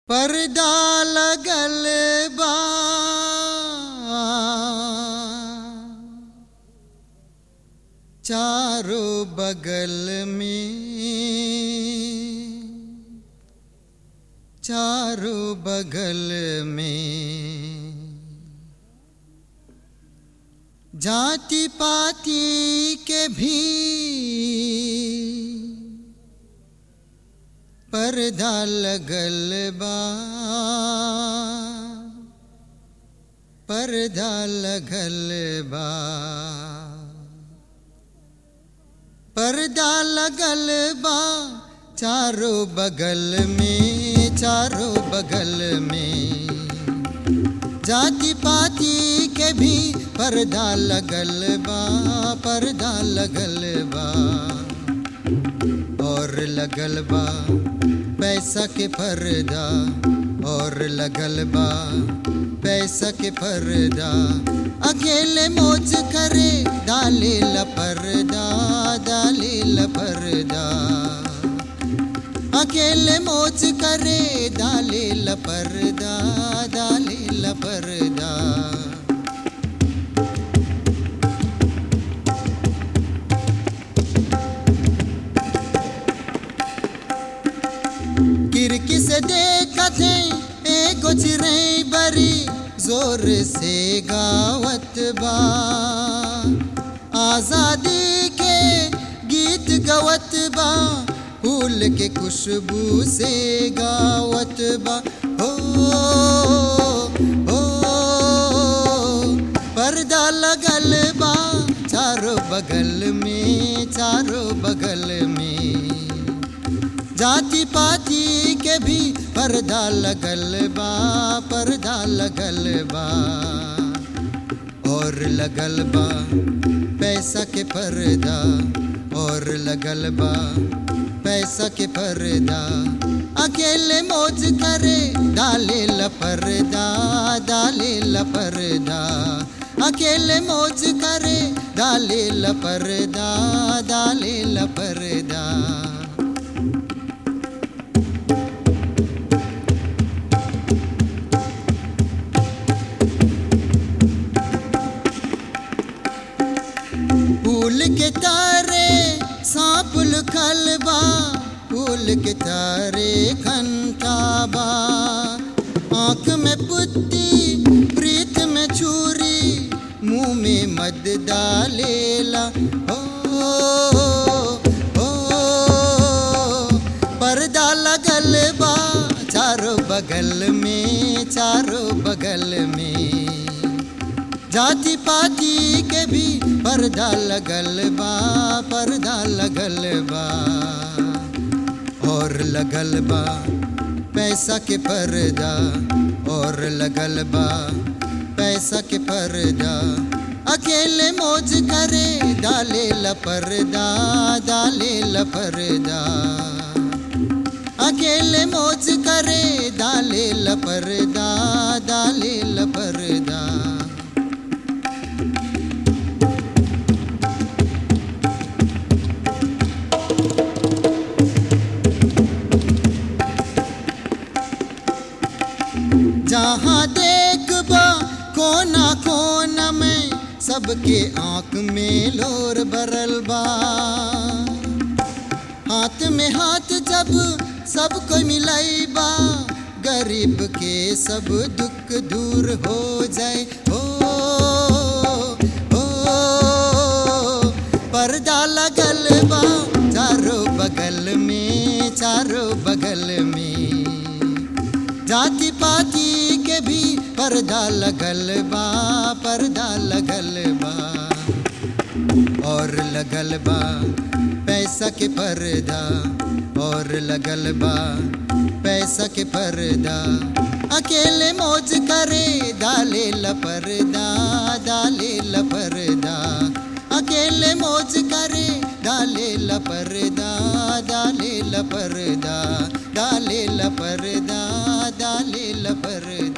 पर्दा लगल बा चारों बगल में चारों बगल में जाति पाति के भी पर्दा लगल बा पर्दा लगल बा पर्दा लगल बा चारों बगल में चारों बगल में जाति पाति के भी पर्दा लगल बा पर्दा लगल बा और लगल बा पैसा के पर्दा और लगल बा पैसा के पर्दा अकेले मोच करे डाले लपर्दा डाले लपर्दा अकेले मोच करे डाले लपर्दा डाले लपर्दा खिड़की से देखते एगो चिड़ै बड़ी जोर से गावत बा आजादी के गीत गवत बा फूल के खुशबू से गावत बा हो हो पर्दा लगल बा चारों बगल में चारों बगल में जाति पाति के भी पर्दा लगल बा पर्दा लगल बा और लगल बा पैसा के पर्दा और लगल बा पैसा के पर्दा अकेले मौज करे डाले लपर्दा डाले लपर्दा अकेले मौज करे डाले लपर्दा डाले लपर्दा फूल के तारे सांप लुकल बा फूल के तारे खनकाबा आंख में पुत्ती प्रीत में छुरी मुंह में मद डालेला हो हो पर्दा लगल बा चारों बगल में चारों बगल में जाति पाति के भी पर्दा लगल बा पर्दा लगल बा और लगल बा पैसा के पर्दा और लगल बा पैसा के पर्दा अकेले मौज करे डाले लपर्दा डाले लपर्दा अकेले मौज करे डाले लपर्दा डाले लपर्दा जहाँ देखबा कोना कोना में सबके आंख में लोर भरल बा हाथ में हाथ जब सबको मिलाइबा गरीब के सब दुख दूर हो जाए हो हो पर्दा लगल बा चारों बगल में चारों बगल में जाति पाति के भी पर्दा लगल बा पर्दा लगल बा और लगल बा पैसा के पर्दा और लगल बा पैसा के पर्दा अकेले मौज करे डाले लपर्दा डाले लपर्दा अकेले मौज करे डाले लपर्दा डाले लपर्दा डाले लपर्दा डाले लपर्दा